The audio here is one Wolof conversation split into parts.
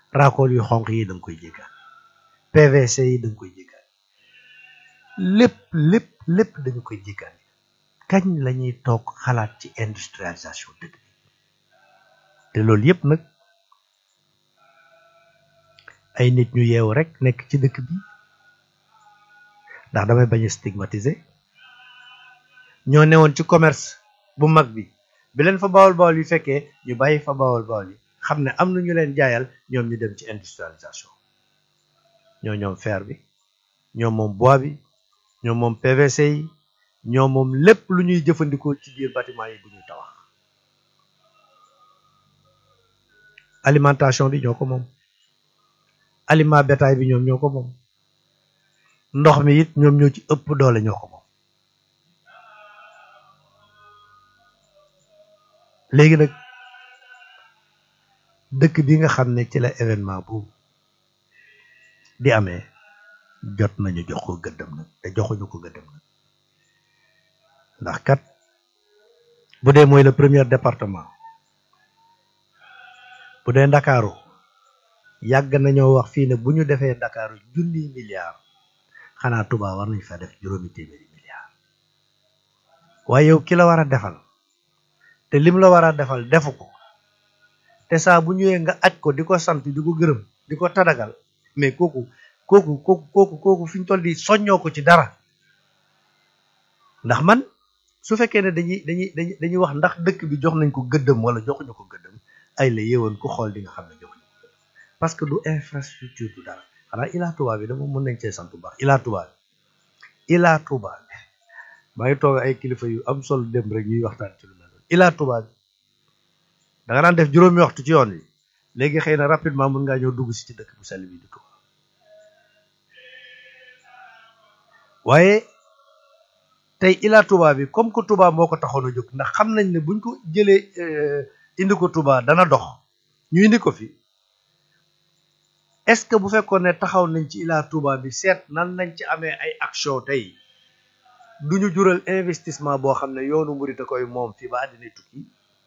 raakool yu xonq yi da nga koy jéggaan PVC yi da nga koy jéggaan lépp lépp lépp dañu koy jéggaan kañ la ñuy toog xalaat ci industrialisation dëkk bi te loolu yëpp nag ay nit ñu yeewu rek nekk ci dëkk bi ndax damay bañ a stigmatiser ñoo newoon ci commerce bu mag bi bi leen fa bawol bawol yi fekkee ñu bàyyi fa bawol bawol yi xam ne am na ñu leen jaayal ñoom ñu dem ci industrialisation ñoo ñoom fer bi ñoo moom bois bi ñoo moom PVC yi ñoo moom lépp lu ñuy jëfandikoo ci biir bâtiment yi bu ñuy tabax alimentation bi ñoo ko moom aliment bétail bi ñoom ñoo ko moom ndox mi it ñoom ñoo ci ëpp doole ñoo ko moom léegi nag dëkk bi nga xam ne ci la événement bu di amee jot nañu jox ko gëddëm nag te joxuñu ko gëddëm nag ndax kat bu dee mooy le premier département bu dee ndakaaru yàgg nañoo wax fii ne bu ñu defee ndakaaru junniy milliards xanaa Touba war nañ fa def juróomi téeméeri milliards waaye yow ki la war a defal te lim la war a defal defu ko te saa bu ñëwee nga aj ko di ko sant di ko gërëm di ko tadagal mais kooku kooku kooku kooku kooku fi ñu toll di soññoo ko ci dara ndax man su fekkee ne dañuy dañuy dañuy dañuy wax ndax dëkk bi jox nañ ko gëddëm wala joxuñu ko gëddëm ay la yéwoon ku xool di nga xam ne joxuñu ko gëddëm parce que du infrastructure du dara xanaa Ila Touba bi dama mën nañ cee sant bu baax Ila Touba bi Ila Touba bi maa ngi toog ay kilifa yu am solo dem rek ñuy waxtaan ci lu mel noonu Ila Touba bi da nga daan def juróomi waxtu ci yoon wi léegi xëy na rapidement mën ngaa ñëw dugg si ci dëkk bu sell bi di Touba waaye tey Ila Touba bi comme que Touba moo ko taxoon a jóg ndax xam nañ ne buñ ko jëlee indi ko Touba dana dox ñu indi ko fi est-ce que bu fekkoon ne taxaw nañ ci Ila Touba bi seet nan lañ ci amee ay action tey duñu jural investissement boo xam ne yoonu murit a koy moom fii ba àddina tukki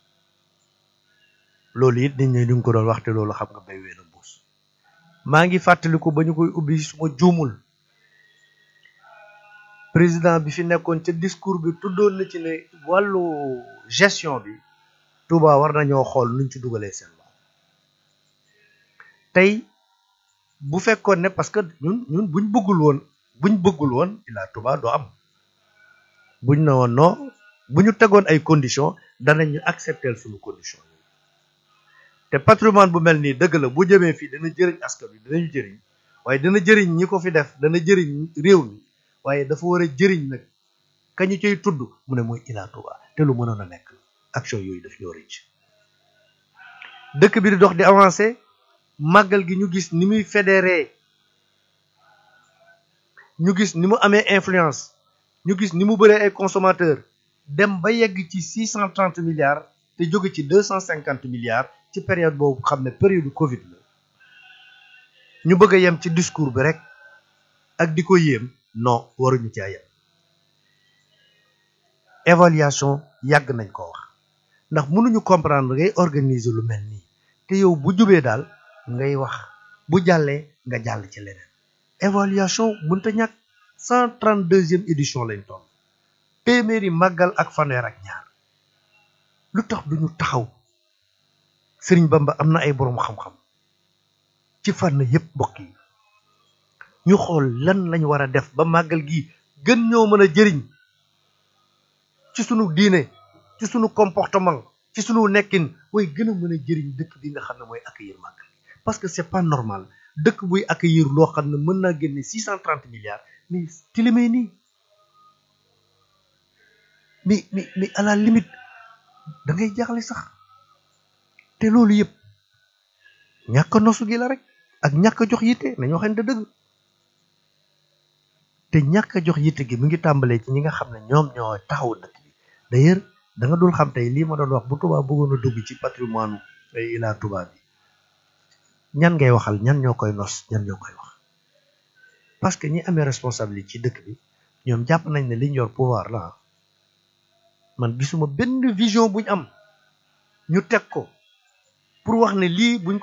loolu it nit ñi ñu ngi ko doon waxte loolu xam nga bay ween a mbuus maa ngi fàttaliku ba ñu koy ubbi suma juumul président bi fi nekkoon ca discours bi tuddoon na ci ne wàllu gestion bi Touba war nañoo xool nuñ ci dugalee seen loxo tey bu fekkoon ne parce que ñun ñun buñ bëggul woon buñ bëggul woon Ila Touba doo am buñ ne woon non bu ñu tegoon ay conditions danañ ñu accepter suñu condition te patrimoine bu mel nii dëgg la bu jëmee fii dana jëriñ askan wi danañu jëriñ waaye dana jëriñ ñi ko fi def dana jëriñ réew mi waaye dafa war a jëriñ nag kañu cay tudd mu ne mooy Ila Touba te lu mënoon a nekk action yooyu daf ñoo rëcc dëkk bi di dox di avancer màggal gi ñu gis ni muy fédéré ñu gis ni mu amee influence ñu gis ni mu bëree ay consommateur dem ba yegg ci six cent trente milliards te jóge ci deux cent cinquante milliards ci période boobu xam ne période Covid la ñu bëgg a yem ci discours bi rek ak di ko yéem non waruñu caa yem évaluation yàgg nañ ko wax ndax mënuñu comprendre ngay organiser lu mel nii te yow bu jubee daal ngay wax bu jàllee nga jàll ci leneen évaluation mënta ñàkk cent trente deuxième édition lañ toll téeméeri màggal ak fanweer ak ñaar lu tax duñu taxaw sëriñ Bamba am na ay boroom xam-xam ci fànn yépp mbokk yi ñu xool lan lañ war a def ba màggal gi gën ñoo mën a jëriñ ci sunu diine ci sunu comportement ci sunu nekkin way gën a mën a jëriñ dëkk bi nga xam ne mooy accueillir màggal parce que c'est pas normal dëkk buy accueillir loo xam ne mën naa génne six cent trente milliards mais tilimee nii mais mais mais à la limite da ngay jaaxle sax te loolu yëpp ñàkk nosu gi la rek ak ñàkk jox yitte nañoo xam ne dëgg te ñàkk jox yitte gi mu ngi tàmbalee ci ñi nga xam ne ñoom ñoo taxaw dëkk bi d'ailleurs da nga dul xam tey lii ma doon wax bu Touba bëggoon a dugg ci patrimoine ay Ila Touba bi ñan ngay waxal ñan ñoo koy nos ñan ñoo koy wax parce que ñi amee responsabilité ci dëkk bi ñoom jàpp nañ ne liñ yor pouvoir la man gisuma benn vision buñ am ñu teg ko pour wax ne lii buñ